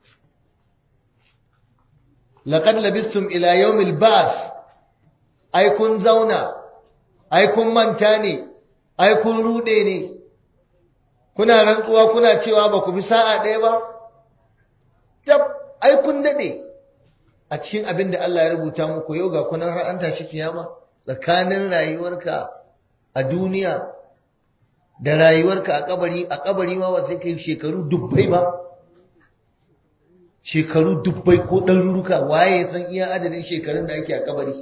laqad labistum ila yawmil ba'th ai kun zauna ai kun manta ne ai kun rude ne kuna rantsuwa kuna cewa ba ku bi sa'a ɗaya ba tab ai kun dade a cikin abin da Allah ya rubuta muku yau ga kunan har an tashi kiyama tsakanin rayuwarka a duniya da rayuwarka a kabari a kabari ma ba sai kai shekaru dubbai ba shekaru dubbai ko ɗaruruka waye san iya adadin shekarun da ake a kabari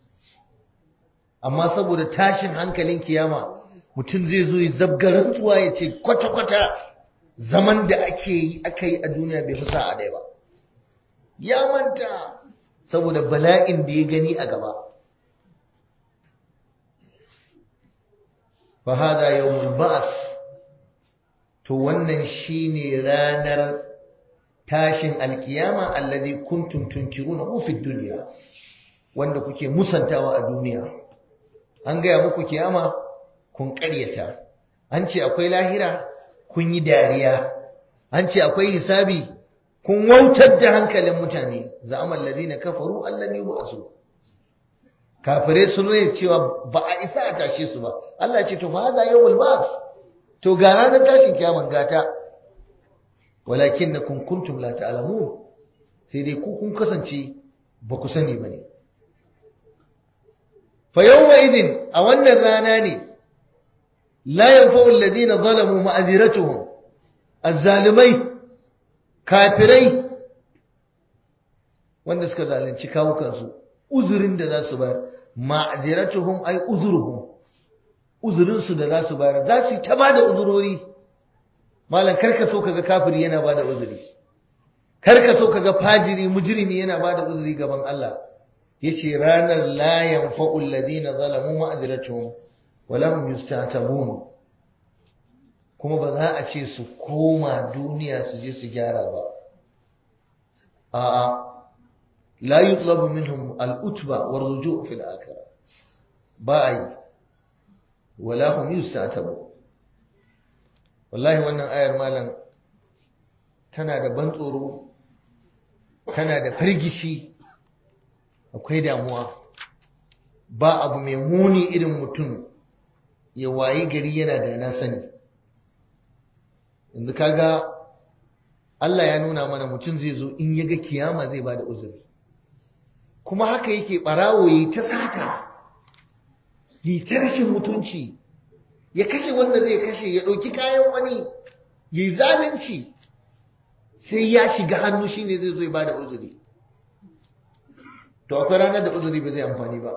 amma saboda tashin hankalin kiyama mutum zai zo ya zabga rantsuwa ya ce kwata-kwata zaman da ake yi aka yi a duniya bai fi sa'a ɗaya ba ya manta saboda bala'in da ya gani a gaba فهذا يوم البعث to wannan shine ranar tashin alkiyama alladhi kuntum tunkiruna fi dunya wanda kuke musantawa a duniya an gaya muku kiyama kun ƙaryata an ce akwai lahira kun yi dariya an ce akwai hisabi kun wautar da hankalin mutane za'amal ladina kafaru allan yub'asu kafirai sun rai cewa ba a isa a tashe su ba Allah ce to fa hada yawmul ba'th to ga ranar tashin kiyaman gata walakinnakum kuntum la ta'lamun sai dai ku kun kasance ba ku sani bane fa yawma idin a wannan rana ne la yanfa'u alladhina zalamu ma'aziratuhum azzalimai kafirai wanda suka zalunci kawukansu uzurin da za su bayar ma'aziratuhum ay uzuruhum uzurinsu da za su bayar za su yi ta bada uzurori malam karka so kaga kafiri yana bada uzuri karka so kaga fajiri mujrimi yana bada uzuri gaban Allah yace ranar la yanfa'u alladhina zalamu ma'aziratuhum wa lam yustatabun kuma ba za a ce su koma duniya su je su gyara ba a'a لا يطلب منهم الأتبة والرجوع في الآخرة باي ولا هم يستعتبون والله wannan ayar malam tana da ban tsoro tana da firgishi akwai damuwa ba abu mai muni irin mutum ya wayi gari yana da na sani yanzu kaga Allah ya nuna mana mutum zai zo in ya ga kiyama zai bada uzuri kuma haka yake ɓarawo yi ta sata yi ta rashin mutunci ya kashe wanda zai kashe ya ɗauki kayan wani yi zalunci sai ya shiga hannu shine zai zo ya bada uzuri to akwai ranar da uzuri ba zai amfani ba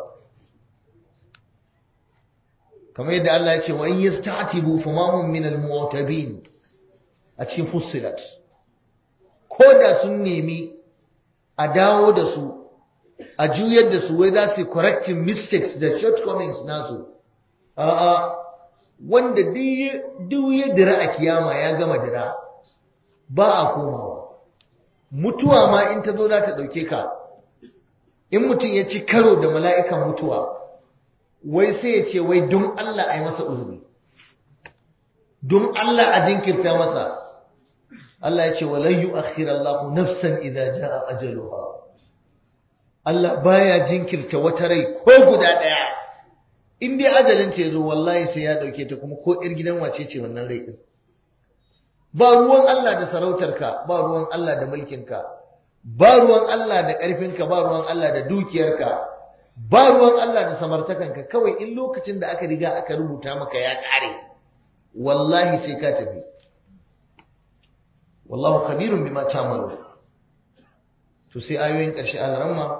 kamar yadda Allah ya ce wa in yasta'tibu famahum min al-mu'tabin a cikin fussilat ko da sun nemi a dawo da su a juyar da su wai za su correcting mistakes da shortcomings nasu a'a wanda duk ya dira a kiyama ya gama dira ba a komawa mutuwa ma in ta zo za ta ɗauke ka in mutum ya ci karo da mala'ikan mutuwa wai sai ya ce wai don Allah a yi masa uzuri don Allah a jinkirta masa Allah ya ce walan yu'akhir Allah nafsan idza jaa ajaluha Allah baya jinkirta wata rai ko guda daya in dai ajalin ta yazo wallahi sai ya dauke ta kuma ko ir gidan wace ce wannan rai din ba ruwan Allah da sarautarka ba ruwan Allah da mulkinka ba ruwan Allah da ƙarfinka ba ruwan Allah da dukiyarka ba ruwan Allah da samartakanka kawai in lokacin da aka riga aka rubuta maka ya ƙare wallahi sai ka tafi wallahu khabirun bima ta'malu to sai ayoyin ƙarshe al-ramma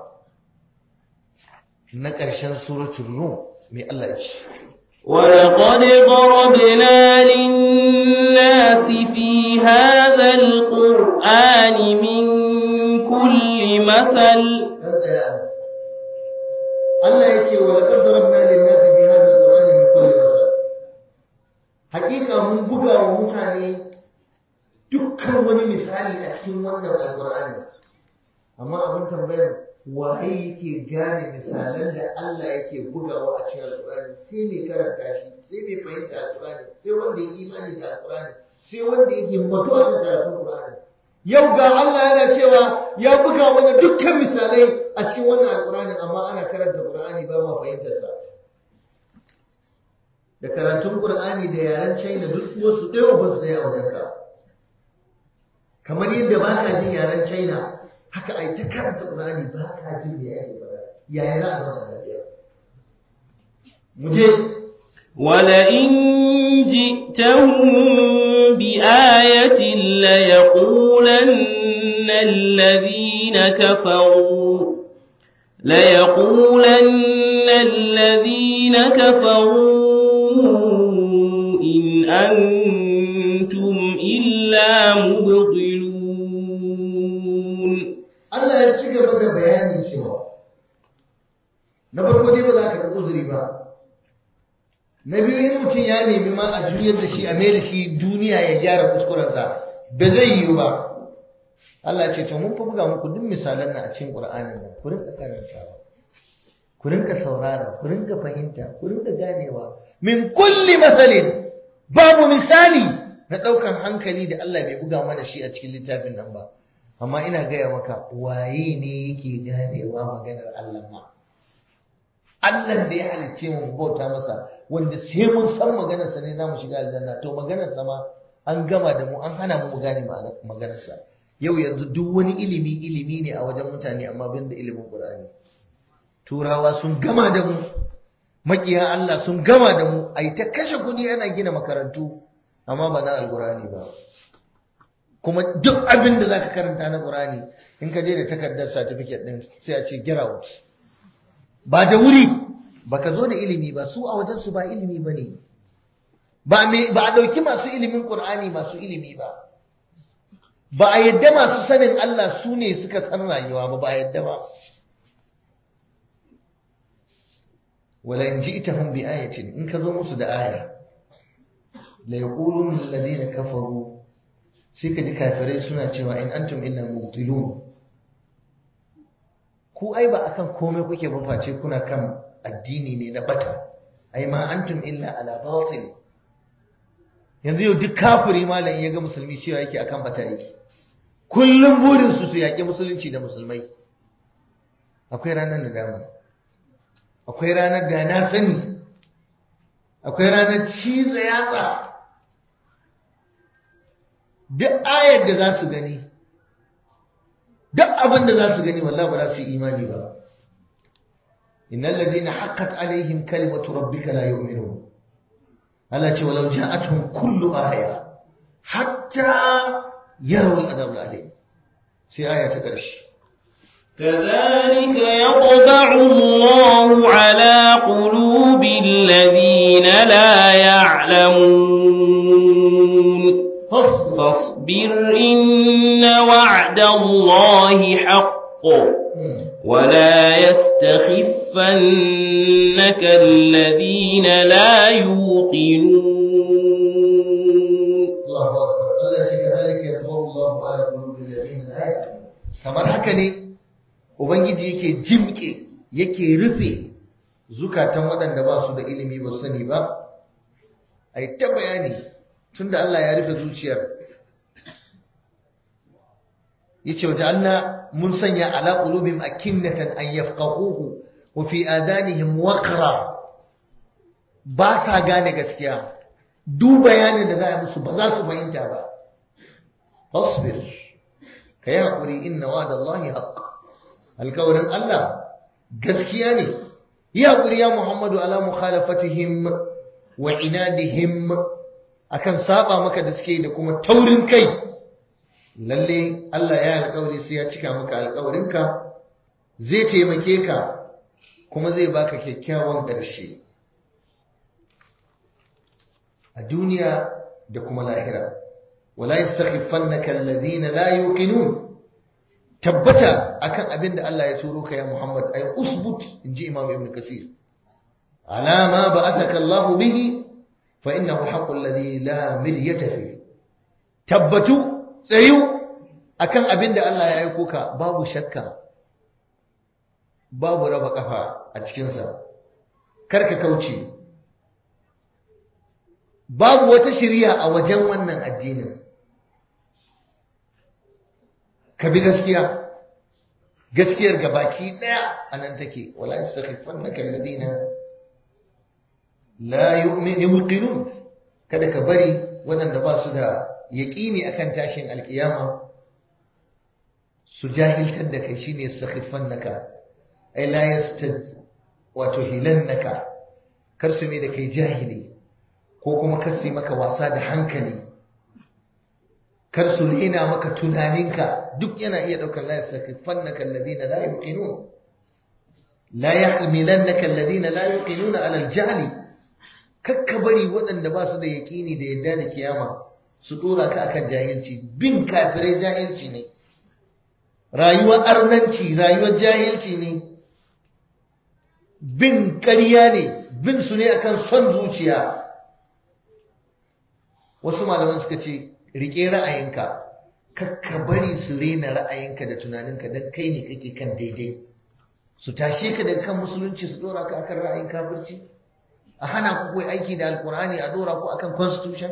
na ƙarshen suratul rum mai Allah ya ce
ولقد ضربنا للناس في هذا القرآن من كل مثل
Allah ya ce wa laqad darabna lin-nasi fi hadha al-qur'ani min kulli masal hakika mun buga wa mutane dukkan wani misali a cikin wannan alqur'ani amma abin tambayar waye yake gane misalan da Allah yake bugawa a cikin alqur'ani sai mai karanta shi sai mai fahimta alqur'ani sai wanda ya imani da alqur'ani sai wanda ya himmatu a kan karatun alqur'ani yau ga Allah yana cewa ya buga mana dukkan misalai a cikin wannan alqur'ani amma ana karanta qur'ani ba ma fahimtar sa da karatun qur'ani da yaren China duk wasu ɗaya ba su da wajen ka kamar yadda ba ka jin yaren China haka ai ta karanta qur'ani ba ka jin me yake faɗa yaya za a zama lafiya mu je
ولئن جئتهم بآية ليقولن الذين كفروا ليقولن الذين كفروا إن أنتم إلا مبطلون
Allah ya ci gaba da bayanin cewa na farko dai ba za ka da uzuri ba na biyu in mutum ya nemi ma a juyar da shi a mai da shi duniya ya gyara kuskurensa ba zai yiwu ba Allah ce to mun fi buga muku duk misalan nan a cikin Qur'anin nan ku rinka karantawa ku rinka saurara ku rinka fahimta ku rinka ganewa min kulli masalin babu misali na daukan hankali da Allah bai buga mana shi a cikin littafin nan ba amma ina gaya maka waye ne yake ganewa maganar Allah ma Allah da ya halicce mu bauta masa wanda sai mun san maganarsa ne zamu shiga aljanna to maganarsa ma an gama da mu an hana mu gane maganarsa yau yanzu duk wani ilimi ilimi ne a wajen mutane amma bin da ilimin Qur'ani turawa sun gama da mu makiya Allah sun gama da mu ai ta kashe kudi ana gina makarantu amma ba na alqur'ani ba kuma duk abin da zaka karanta na Qur'ani in ka je da takardar certificate din sai a ce get out ba da wuri baka zo da ilimi ba su a wajen su ba ilimi bane ba me ba a dauki masu ilimin Qur'ani masu ilimi ba ba a yadda masu sanin Allah su ne suka san rayuwa ba ba a yadda ba wala in ji'tahum bi ayatin in ka zo musu da aya la yaqulun alladhina kafaru sai ka ji kafirai suna cewa in antum illa mubtilun ku ai ba akan komai kuke ba face kuna kan addini ne na bata ai ma antum illa ala batil yanzu yau duk kafiri malam ya ga musulmi cewa yake akan bata yake kullum burin su su yaƙi musulunci da musulmai akwai ranar da dama akwai ranar da na sani akwai ranar ciza yatsa duk ayar da za su gani duk abin da za su gani wallahi ba za su yi imani ba innal ladina haqqat alaihim kalimatu rabbika la yu'minun Allah ce walau ja'atuhum kullu aya hatta yarawu al'adab al'alim sai aya ta ƙarshe
كذلك يطبع الله على قلوب الذين لا يعلمون فاصبر إن وعد الله حق ولا يستخفنك الذين لا يوقنون
الله أكبر الله كذلك يطبع الله على قلوب الذين لا يعلمون kamar haka ne ubangiji yake jimke yake rufe zukatan waɗanda ba su da ilimi ba sani ba a yi ta bayani tunda Allah ya rufe zuciyar yace waje Allah mun sanya ala qulubihim akinnatan an yafqahuhu wa fi adanihim waqra ba sa gane gaskiya duk bayanin da za a musu ba za su fahimta ba fasbir ka yi haƙuri inna wa da Allahi haƙ alkawarin Allah gaskiya ne yi haƙuri ya Muhammadu ala mukhalafatihim wa inadihim akan saba maka da suke da kuma taurin kai lalle Allah ya alƙawari sai ya cika maka alƙawarinka zai taimake ka kuma zai baka kyakkyawan ƙarshe a duniya da kuma lahira wala yastakhifannaka alladhina la yuqinun tabbata akan abin da Allah ya turo ka ya Muhammad ay usbut inji Imam Ibn Kasir ala ma ba'athaka Allah bihi fa innahu al-haqqu alladhi la miryata fi tabbatu tsayu akan abin da Allah ya aiko ka babu shakka babu raba kafa a cikin sa karka kauce babu wata shiriya a wajen wannan addinin ka bi gaskiya gaskiyar gabaki daya anan take wala yastakhifannaka alladina la yu'minun kada ka bari waɗanda ba su da yaqini akan tashin alkiyama su jahiltar da kai shine yastakhifannaka ay la yastad wato hilannaka kar su ne da kai jahili ko kuma kar su maka wasa da hankali kar su rena maka tunaninka duk yana iya daukar la yasakifannaka alladhina la yuqinun la yahmilannaka alladhina la yuqinuna ala aljahli kakka bari waɗanda ba su da yaƙini da yadda da kiyama su dora ka akan jahilci bin kafirai jahilci ne rayuwar arnanci rayuwar jahilci ne bin ƙarya ne bin su ne akan son zuciya wasu malaman suka ce rike ra'ayinka kakka bari su rena ra'ayinka da tunaninka don kai ne kake kan daidai su tashe ka daga kan musulunci su dora ka akan ra'ayin kafirci a hana ku koyi aiki da alkur'ani a dora ku akan constitution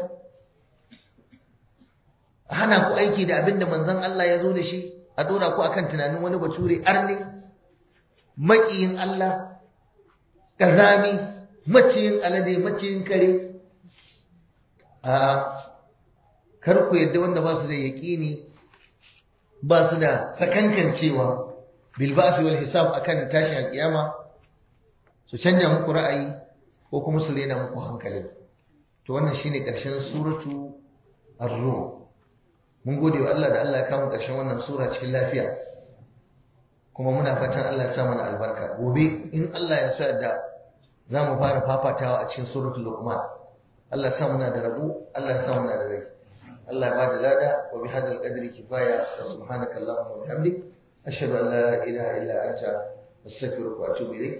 a hana ku aiki da abin da manzon Allah ya zo da shi a dora ku akan tunanin wani bature arne maƙiyin Allah ƙazami maciyin alade maciyin kare a kar ku yadda wanda ba su da yaƙini ba su da sakankancewa bilbasi wal hisab akan tashin alƙiyama su canja muku ra'ayi ko kuma su rena muku hankali to wannan shine ƙarshen suratu ar-rum mun gode wa Allah da Allah ya kama ƙarshen wannan sura cikin lafiya kuma muna fatan Allah ya sa mana albarka gobe in Allah ya sa da za mu fara fafatawa a cikin suratul luqman Allah ya sa muna da rabu Allah ya sa muna da rai Allah ya bada lada wa bi hadal qadri kifaya wa subhanaka allahumma wa bihamdik ashhadu an la ilaha illa anta astaghfiruka wa atubu ilayk